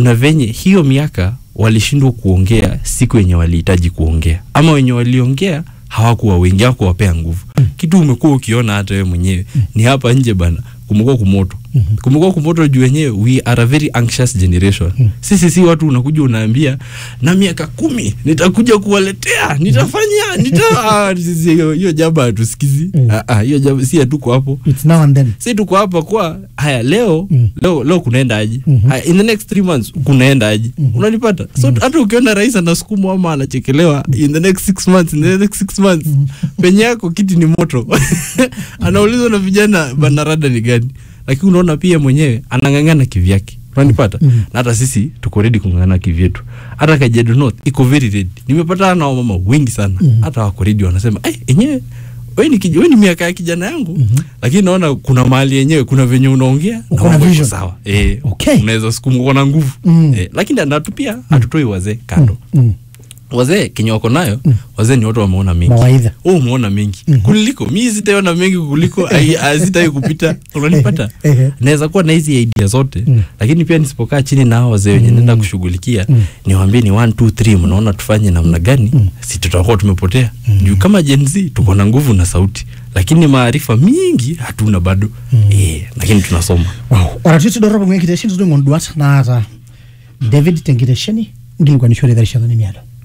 kuna venye hiyo miaka walishindwa kuongea siku yenye walihitaji kuongea ama wenye waliongea hawakuwa wengi hawakuwapea nguvu kitu umekuwa ukiona hata wewe mwenyewe ni hapa nje bana kumekuwa kumoto kumekuwa kumoto juu wenyewe we are a very anxious generation sisi si watu unakuja unaambia na miaka kumi nitakuja kuwaletea nitafanya nita ah, sisi hiyo hiyo jambo hatusikizi Ah, ah, hiyo jambo si hatuko hapo It's now and then. si tuko hapa kwa haya leo Mm. leo leo kunaenda aje Mhm. haya, in the next three months kunaenda aje unanipata so hata ukiona rais anasukumwa ama anachekelewa in the next six months in the next six months penye yako kiti ni moto anaulizwa na vijana banarada ni gani lakini unaona pia mwenyewe anang'ang'ana kivyake unanipata Mhm. na hata sisi tuko ready kung'ang'ana kivyetu hata kajedo north iko very ready nimepatana na wamama wengi sana hata wako ready wanasema eh enyewe we ni, kij- we ni miaka ya kijana yangu lakini naona kuna mahali yenyewe kuna venye unaongea Uko na na mambo iko vision. sawa eh, Okay. unaweza sukuma uko na nguvu Mm. eh, lakini natupia hatutoi wazee kando Mm. wazee kenye wako nayo wazee ni watu wameona mengi Mawaidha. oh, umeona mengi kuliko mi sitaona mengi kuliko sitai kupita unanipata Ehe. naweza kuwa na hizi idea zote Mm. lakini pia nisipokaa chini na hao wazee wenye naenda kushughulikia niwaambie ni 1 2 3 mnaona tufanye namna gani si tutakuwa tumepotea juu kama Gen Z tuko na nguvu na sauti lakini maarifa mingi hatuna bado eh, lakini tunasoma Wow. Oratiti dorropu ng'enkitesheni tudung'o nduat naata David tenkitesheni nkilikuanishore erishata nemiata.